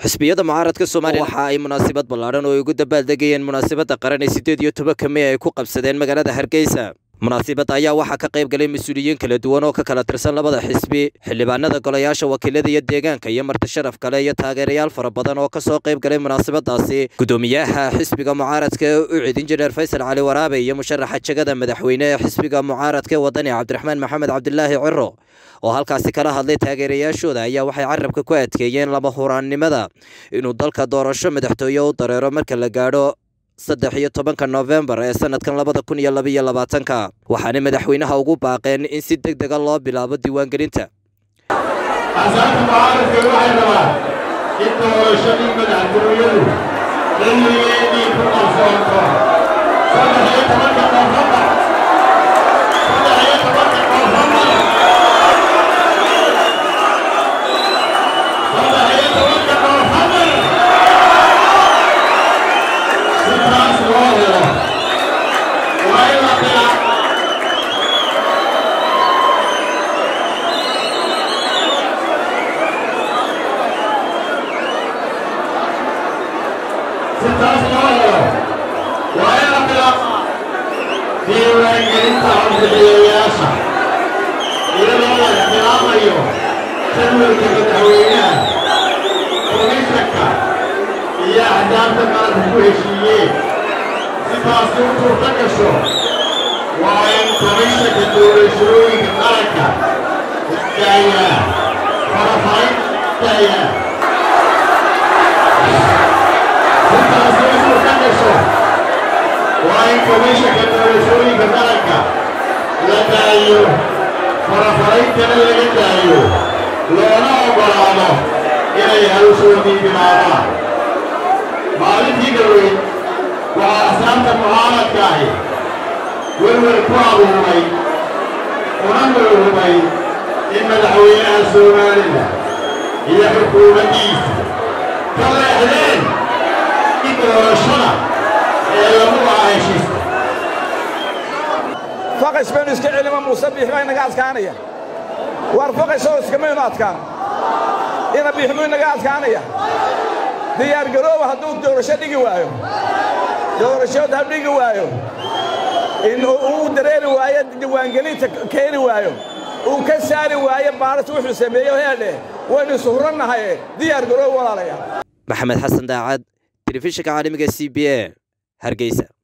xisbiyada mucaaradka soomaaliya waxa ay munaasabad ballaadhan oo ay ugu dabaaldegayeen munaasabadda qaran ee siddeed iyo tobanka mey ay ku qabsadeen magaalada hargeysa munaasibadda ayaa waxaa ka qayb galay mas-uuliyiin kala duwan oo ka kala tirsan labada xisbi xildhibaanada golayaasha wakiilada iyo deegaanka iyo marti sharaf kale iyo taageerayaal fara badan oo kasoo qayb galay munaasabadaasi gudoomiyaha xisbiga mucaaradka ee u cid injineer faysal cali waraabe iyo musharaxa jegada madaxweyne ee xisbiga mucaaradka ee wadani cabdiraxmaan maxamed cabdilaahi ciro oo halkaasi kala hadlay taageerayaashooda ayaa waxay carabka ku adkeeyeen lama huraannimada inuu dalka doorasho madaxtooye u dareero marka la gaadho saddex iyo tobanka noofembar ee sanadkan labada kun iyo labaiyo labaatanka waxaana madaxweynaha ugu baaqeen in si deg dega loo bilaabo diiwaangelinta axsaabta mucaaradka waxay rabaan in doorashadii madaxtooyadu xilligeedii ku qarsoonto saddex iyo tobanka noofembar saddex iyo tobanka noofembar saddex iyo tobanka noofembar si taas loo helo waa in la bilaa si taas loo helo waa in la bilaaba diiwaangelinta codbixiyayaasha iyadoo la ixtiraamayo jadwalka madaxweynaha komishanka iyo axsaabta qaranka ku heshiiyeen si taasi u suurta gasho waa in komishanka doorashooyinka qaranka isdaayaa farafarin isdaayaa intaasi u suurta gasho waa in komishanka doorashooyinka qaranka la daayo farafarayntana laga daayo loona oggolaado inay hawshoodii bilaabaan maalintii dhaweyn waxaa axsaabta mucaaradka ahi welwel ku abuuray una welwelmay in madaxweynaha soomaalida iyo xukuumaddiisa ka leexdeen in doorashada ee lagu lahaa heshiiska faqash baynu iska celima muuse biix baa inaga adkaanaya waar faqashoo iskamaynu adkaan ina biixmuu inaga adkaanaya diyaargarooba hadduu doorasho dhigi waayo doorashood ha dhigi waayo in uu dareeri waayo diiwaangelinta keeni waayo uu ka saari waayo baaris wuxuu sameeyo heedhe waynu isuhurannahaye diyaargaroob walaalaya maxamed xasan daacad telefishinka caalamiga c b a hargeysa